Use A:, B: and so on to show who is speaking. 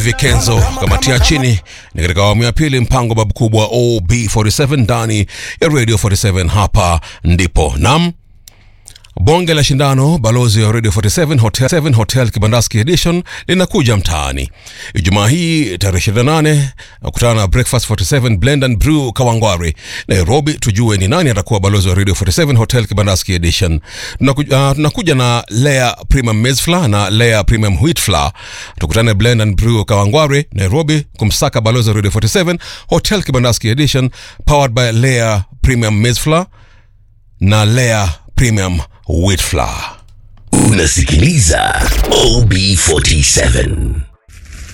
A: Vikenzo kamatia chini ni katika awamu ya pili, mpango babu kubwa OB47 ndani ya Radio 47. Hapa ndipo nam bonge la shindano balozi wa Radio 47 Hotel, 7 Hotel Kibandaski Edition linakuja mtaani Ijumaa hii tarehe 28. Kutana na Breakfast 47 Blend and Brew Kawangware Nairobi, tujue ni nani atakuwa balozi wa Radio 47 Hotel Kibandaski Edition. Tunakuja, uh, tunakuja na Lea Premium Maize Flour na Lea Premium Wheat Flour. Tukutane Blend and Brew Kawangware Nairobi kumsaka balozi wa Radio 47 Hotel Kibandaski Edition powered by Lea Premium Maize Flour na Lea Premium Wheat Flour.
B: Unasikiliza OB47.